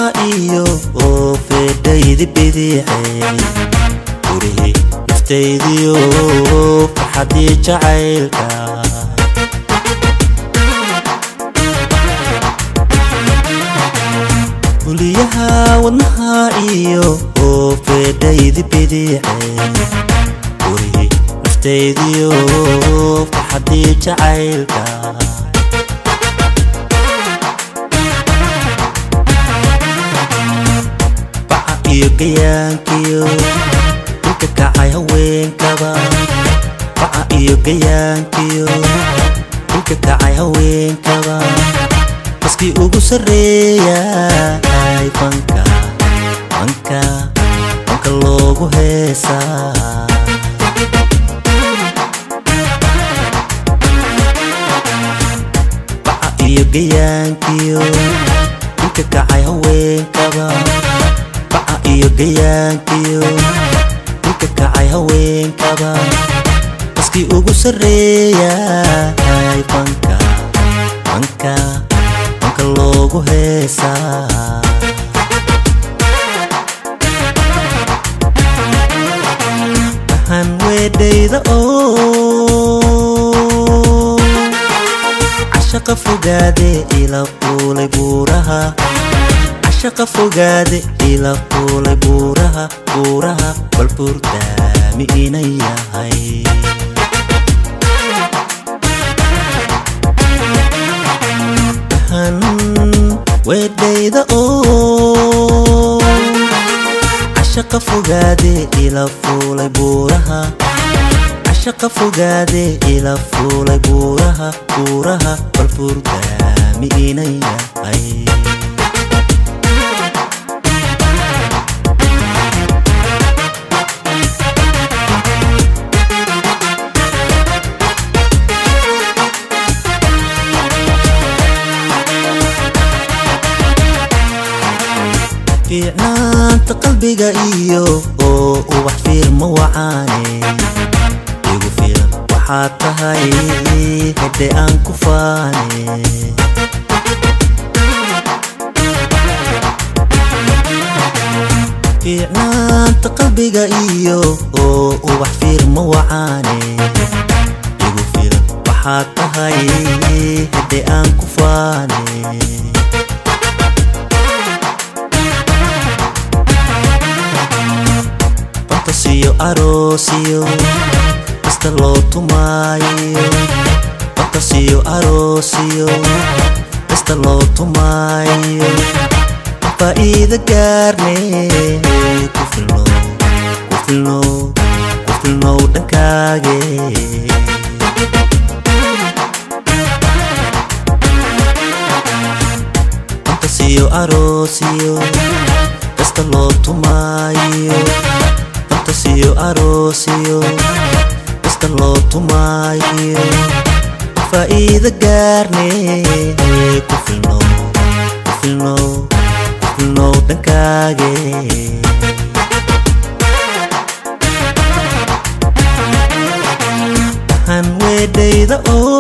iyo oo feedhaydi bidixay gurihii naftaydiyo farxadii jacaylka huliyaha wadnaha iyo oo feedhaydi bidixay gurihii naftaydiyo farxadii jacaylka baca iyo gayaankiyo dhulka kacay haweenkaba baca iyo gayaankiyo dhulka kacay haweenkaba baskii ugu sarreeyay fanka fanka fanka loogu heesaa baca iyo gayaankiyo dhulka kacay haweenkaba baca iyo gayaankiyo dhulka kacay haweenkaba baskii ugu sarreeyay fanka fanka fanka loogu heesaa ahan weedhayda oo cashaqa fogaade ila fuulay buuraha cashaqa fogaade ila fuulay buuraha buuraha bal buurdaami ina yahay ahan weedhayda oo cashaqa fogaade ila fuulay buuraha cashaqa fogaade ila fuulay buuraha buuraha bal buurdaami ina yahay fiicnaanta qalbiga iyo oo ubax fiirma wacaane igu filan waxaad tahay hedhe aan ku faane fiicnaanta qalbiga iyo oo ubax fiirma wacaane igu filan waxaad tahay hedhe aan ku faane fantasiyo aroosiyo kasta loo tumaayo fantasiyo aroosiyo kasta loo tumaayo faa'iida gaarne ku filno ku filno ku filnow dhankaage fantasiyo aroosiyo kasta loo tumaayo fantasiyo aroosiyo kasta loo tumaayo faa'iida gaarne ku filno ku filno ku filnow dhankaage ahan weedhayda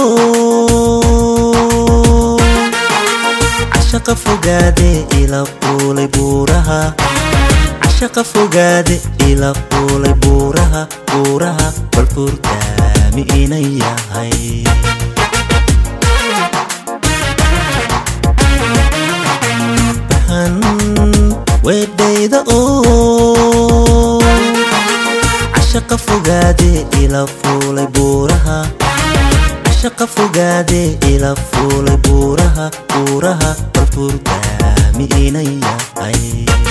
oo cashaqa fogaade ila fuulay buuraha cashaqa fogaade ila fuulay buuraha buuraha bal buurdaami ina yahay bahan weedhayda oo cashaqa fogaade ila fuulay buuraha cashaqa fogaade ila fuulay buuraha buuraha bal buurdaami ina yahay